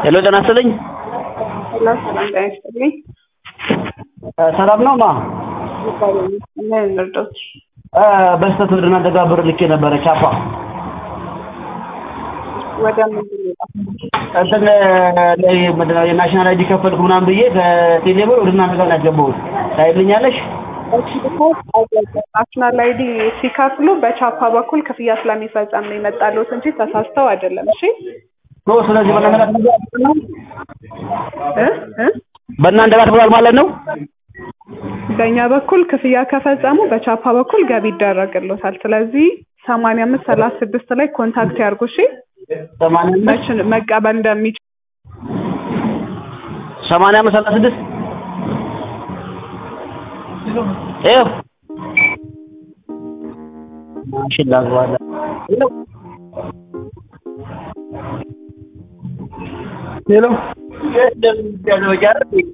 ሄሎ ጤና ይስጥልኝ። ሰላም ሰላም፣ ጤና ይስጥልኝ። ሰላም ነው ማ ምን እንርዳዎት? በስተት ወደ እናንተ ጋር ብር ልኬ ነበረ ቻፓ ወደ ምንድን ነው የጠፋው? እንትን ላይ ምንድን ነው የናሽናል አይዲ ከፈልኩ ምናምን ብዬ ከቴሌ ብር ወደ እናንተ ጋር ነው ያስገባሁት። ታይልኛለሽ? ናሽናል አይዲ ሲከፍሉ በቻፓ በኩል ክፍያ ስለሚፈጸም ነው የመጣሉት እንጂ ተሳስተው አይደለም። እሺ ኖ ስለዚህ በእናንተ ጋር ተብሏል ነው እ እ በእናንተ ጋር ተብሏል ማለት ነው። በእኛ በኩል ክፍያ ከፈጸሙ በቻፓ በኩል ገቢ ይደረግሎታል። ስለዚህ ሰማንያ አምስት ሰላሳ ስድስት ላይ ኮንታክት ያርጉ። እሺ ሰማንያ አምስት መች መቀበል እንደሚችል ሰማንያ አምስት ሰላሳ ስድስት ይኸው ማሽን ላግባለ ሄሎ ሄሎ